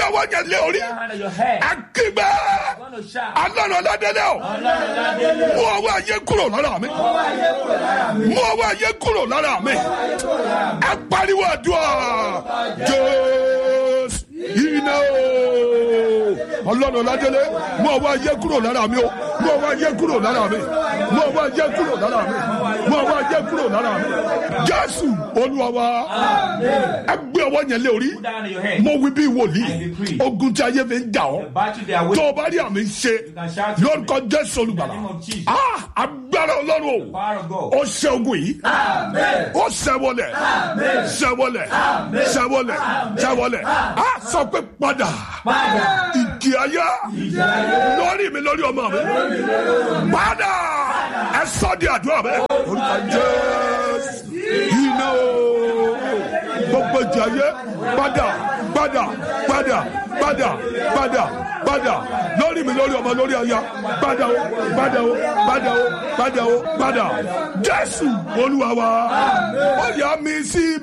ọwọ́ yẹn lé orí Your hand on your head. akígbẹ́ You're going to shout. alọ́nà ọ̀làdẹ́lẹ́ o Ọlọ́run ládélé. mú ọwọ́ ayé kúrò lára mi mú ọwọ́ ayé kúrò lára mi ẹ pariwo àdúrà jésù iná o ọlọ́run ọ̀làdẹ́lẹ́ mú ọwọ́ ayé kúrò lára mi o mú ọwọ́ ayé kúrò lára mi mú ọwọ́ ayé kúrò lára mi mú ọwọ́ ayé kúrò lára mi jésù olúwa wa ẹ gbé ọwọ́ yẹn lé orí Put down on your head. mo wí bí wòlíì ogun tí ayé fi ń jà ọ́ The battle they are tó waiting. o bá rí àmì ṣe lórúkọ jésù olùgbàlà Ah, agbára ọlọ́run o Power of God. ó ṣe ogun yìí ó ṣẹwọlẹ̀ ṣẹwọlẹ̀ ṣẹwọlẹ̀ ṣẹwọlẹ̀ á sọ pé padà ìjì ayé lórí mi lórí ọmọ mi padà ẹ sọ di àdúrà bẹ́ẹ̀ orúkọ jésù iná o gbogbo ìjì ayé padà padà padà padà padà padà lórí mi lórí ọmọ lórí aya padà o padà o padà o padà o padà jésù olúwa wa ó yà mí sí.